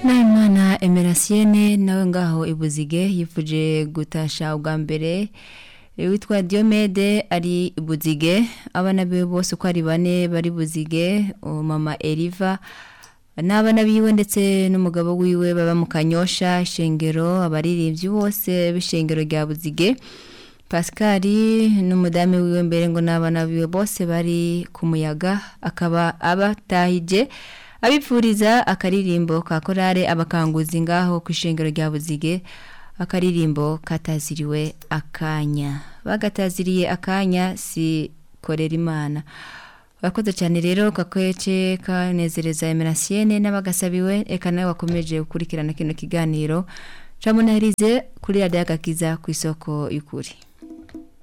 Nahimana Emerasienne nawe ngaho ibuzige yifuje gutasha ubwa mbere witwa Diomede ari ibuzige abana biwe bose uko ari bane bari buzige mama Eliva n'abana biwe ndetse n'umugabo wiwe baba mu kanyosha ishengero abaririmbyi bose b'ishengero rya buzige Pascal n'umudamu wiwe mbere ngo n'abana biwe bose bari ku muyaga akaba abatahije abipfuriza akaririmbo ka korale abakanguzi ngaho ku ishengero rya buzige akaririmbo kataziriwe akanya bagataziriye akanya si korera imana Wakoze cyane rero kakwece kanezereza Emerasienne n'abagasabiwe eka nawe wakomeje gukurikirana kino kiganiro Camunahirize kuri radio agakiza ku isoko y'ukuri